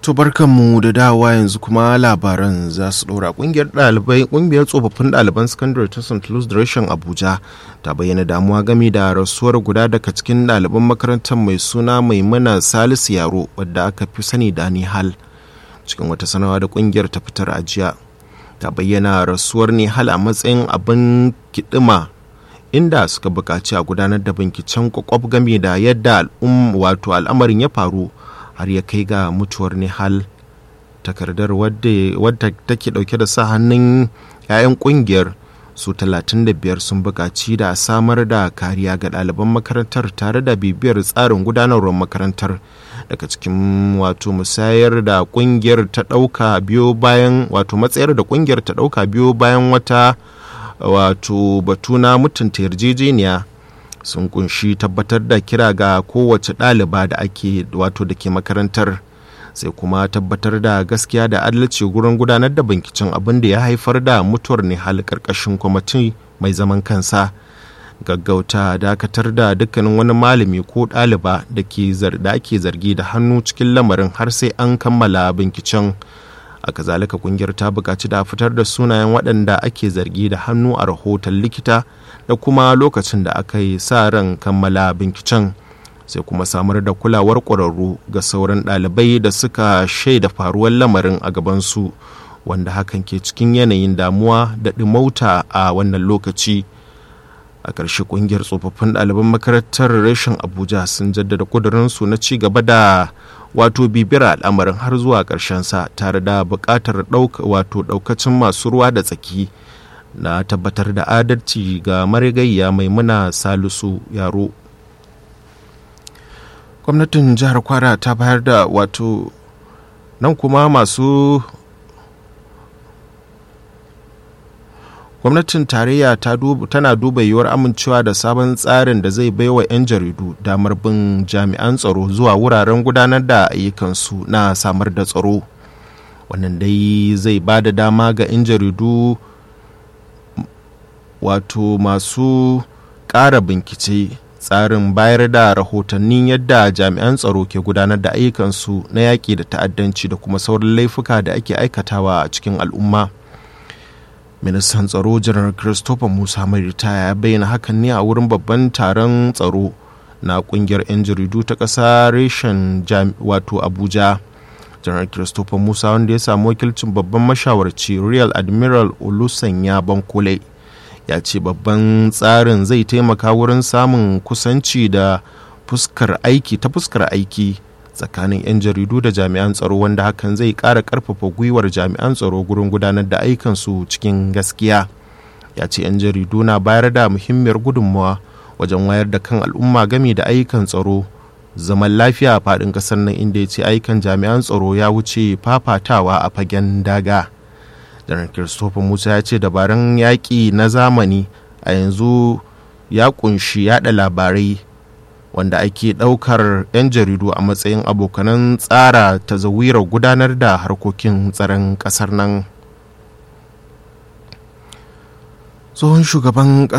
To barkanmu da dawa yanzu kuma labaran za su ɗora ƙungiyar ɗalibai ƙungiyar tsofaffin ɗaliban sakandare ta St. Louis Direction Abuja ta bayyana damuwa game da rasuwar guda daga cikin ɗaliban makarantar mai suna Maimuna Salisu Yaro wadda aka fi sani da Nihal cikin wata sanawa da ƙungiyar ta fitar a jiya ta bayyana rasuwar Nihal a matsayin abin kiɗima inda suka buƙaci a gudanar da binciken kwakwaf game da yadda wato al'amarin ya faru har ya kai ga mutuwar Nihal takardar wadda take dauke da sa hannun 'ya'yan kungiyar su 35 sun buƙaci da samar da kariya ga ɗaliban makarantar tare da bibiyar tsarin gudanarwar makarantar daga cikin wato musayar da kungiyar ta ɗauka biyo bayan wato matsayar da kungiyar ta ɗauka biyo bayan wata wato batu na mutunta yarjejeniya sun kunshi tabbatar da kira ga kowace ɗaliba da ake wato da ke makarantar sai kuma tabbatar da gaskiya da adalci gurin gudanar da binkicin abin da ya haifar da mutuwar ne hal karkashin kwamiti mai zaman kansa gaggauta dakatar da dukkanin wani malami ko ɗaliba da ake zargi da hannu cikin lamarin har sai an kammala binkicin a kazalika kungiyar ta buƙaci da fitar da sunayen waɗanda ake zargi da hannu a rahoton likita da kuma lokacin da aka yi sa ran kammala binkicen sai kuma samar da kulawar ƙwararru ga sauran ɗalibai da suka shaida faruwar lamarin a gabansu wanda hakan ke cikin yanayin damuwa da ɗimauta a wannan lokaci a ƙarshe ƙungiyar tsofaffin ɗaliban makarantar reshen abuja sun jaddada ƙudurinsu na ci gaba da wato bibiyar al'amarin har zuwa sa tare da buƙatar wato ɗaukacin masu ruwa da tsaki na tabbatar da adalci ga marigayya maimuna salisu yaro gwamnatin jihar kwara ta bayar da wato nan kuma masu gwamnatin tarayya tana duba yiwuwar amincewa da sabon tsarin da zai baiwa 'yan jaridu damar bin jami'an tsaro zuwa wuraren gudanar da ayyukansu na samar da tsaro wannan dai zai ba da dama ga 'yan jaridu wato masu ƙara bincike tsarin bayar da rahotannin yadda jami'an tsaro ke gudanar da ayyukansu na yaƙi da ta'addanci da kuma sauran laifuka da ake aikatawa a cikin al'umma ministan tsaro janar christopher musa mai ritaya ya bayyana hakan ne a wurin babban taron tsaro na kungiyar 'yan jaridu ta ƙasa reshen wato abuja janar christopher musa wanda ya samu wakilcin babban mashawarci real admiral olusanya bankole ya ce babban tsarin zai taimaka wurin samun kusanci da fuskar aiki ta fuskar aiki tsakanin 'yan jaridu da jami'an tsaro wanda hakan zai ƙara ƙarfafa gwiwar jami'an tsaro gurin gudanar da aikansu cikin gaskiya ya ce 'yan jaridu na bayar da muhimmiyar gudunmawa wajen wayar da kan al'umma game da ayyukan tsaro zaman lafiya a faɗin ƙasar nan inda ya ce ayyukan jami'an tsaro ya wuce fafatawa a fagen daga janar christopher musa ya ce dabarun yaƙi na zamani a yanzu ya kunshi yada labarai wanda ake ɗaukar 'yan jaridu a matsayin abokanan tsara tazawirar gudanar da harkokin tsaron ƙasar nan tsohon shugaban